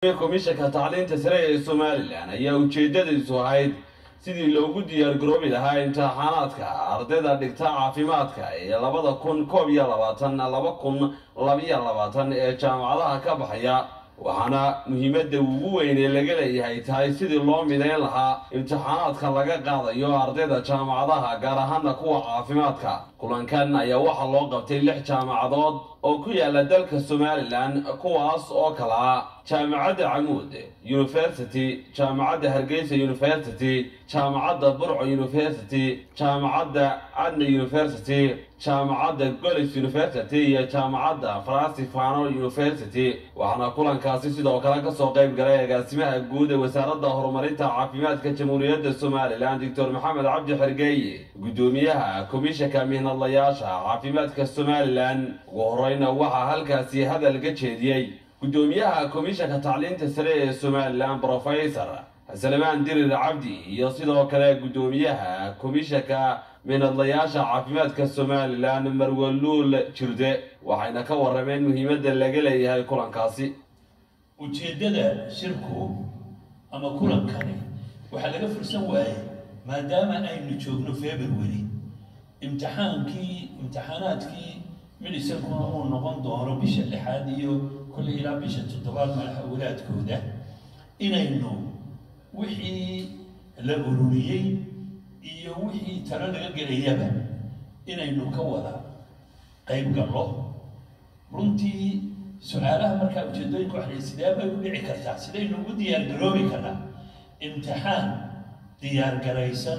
komishanka tacliinta sare ee somalilan ayaa ujeedadiisu ahayd sidii loogu diyaargaroobi lahaa imtixaanaadka ardayda dhigta caafimaadka ee labada kun koob iyo labaatan laba kun labiyo labaatan ee jaamacadaha ka baxaya waxaana muhiimadda ugu weyn ee laga leeyahay tahay sidii loo midayn lahaa imtixaanaadka laga qaadayo ardayda jaamacadaha gaar ahaana kuwa caafimaadka kulankan ayaa waxaa loo qabtay lix jaamacadood oo ku yaala dalka somalilan kuwaas oo kala ah jaamacadda camuud university jaamacadda hargeysa university jaamacadda burco university jaamacadda adna university jaamacadda golis university iyo jaamacadda francifano university waxaana kulankaasi sidoo kale kasoo qayb galay agaasimaha guud ee wasaaradda horumarinta caafimaadka jamhuuriyadda somalilan doctor maxamed cabdi xergeeye guddoomiyaha komishanka mihnadlayaasha caafimaadka somalilan ugu horeyna waxaa halkaasi hadal ka jeediyey guddoomiyaha komishanka tacliinta sare ee somalilan brofesor salmaan dirir cabdi iyo sidoo kale guddoomiyaha komishanka mihnadlayaasha caafimaadka somalilan marwaluul jirde waxayna ka warameen muhiimadda laga leeyahay kulankaasi ujeeddada shirku ama kulankani waxaa laga fursan waayey maadaama aynu joogno february imtixaankii imtixaanaadkii midhisankuna uu noqon doono bisha lixaad iyo kolley ilaa bisha toddobaad madaxawalaadkooda inaynu wixii la ururiyey iyo wixii talo laga gelayaba inaynu ka wada qayb gallo runtii su-aalaha markaa ujeedooyinka waxay sidee bay u dhici kartaa sidaynu ugu diyaargaroobi karnaa imtixaan diyaargaraysan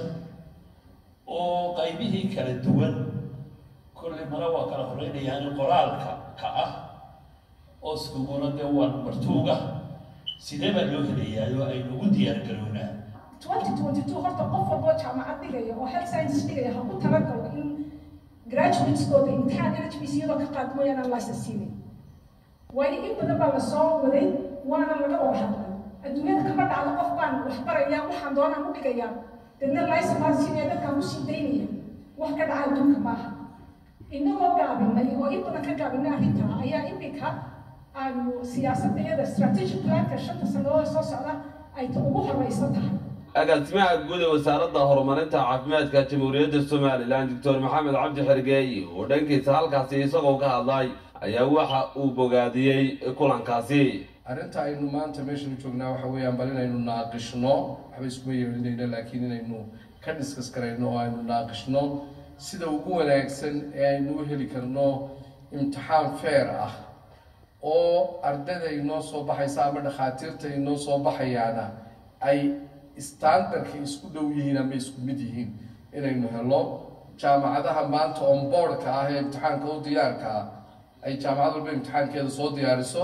oo qaybihii kala duwan kolley mala waa kala horeynayaani qoraalka ka ah oo isuguna dee waa martuuga sidee baa loo helayaa oo aynu ugu diyaargarownaa twenty twenty two horta qof walboo jaamacad dhigaya oo health sciences dhigaya ha ku talagalo in graduateskooda imtixaan h b c iyadoo ka qaad mooyaan aan license siinin waayo in badan baa lasoo waday waana laga wada hadlay adduunyada kama dhacdo qof baan wax baraya waxaan doonaan u dhigayaa dadna license baan siinaya dadkaan kusii daynaya wax ka dhaca adduunka maaha inagoo gaabinay oo in badan ka gaabinay arrintaa ayaa imika aanu siyaasadda iyada strategic planka shanta sannadood soo socda ay ugu horeysan tahay agaasimaha guud ee wasaaradda horumarinta caafimaadka jamhuuriyadda somalilan doctor maxamed cabdi xergeeye oo dhankiisa halkaasi isagoo ka hadlay ayaa waxa uu bogaadiyey kulankaasi arrinta aynu maanta meeshanu joognaa waxa weeyaan bal inaynu naaqishno waxba iskuma yeelinayno laakiin inaynu ka diskas karayno oo aynu naaqishno sida ugu wanaagsan ee aynu u heli karno imtixaan feer ah oo ardayda inoo soo baxaysa ama dhakhaatiirta inoo soo baxayaana ay standardka isku dhow yihiin ama isku mid yihiin inaynu helo jaamacadaha maanta on boardka ah ee imtixaanka u diyaarka ah ay jaamacad walba imtixaankeeda soo diyaariso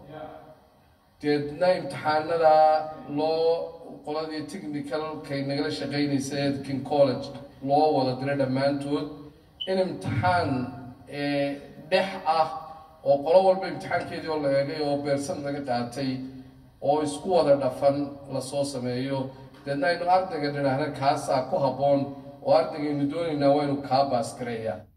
deedna imtixaanada loo qoladii technicalkay nagala shaqeynaysa edkin college loo wada diro dhammaantood in imtixaan dhex ah oo qolo walba imtixaankeedii oo la eegay oo beersan laga qaatay oo isku wada dhafan lasoo sameeyo deedna aynu ardayga dhinaahna kaasaa ku habboon oo ardaygaaynu doonaynaa waa inu kaa baas gareeyaa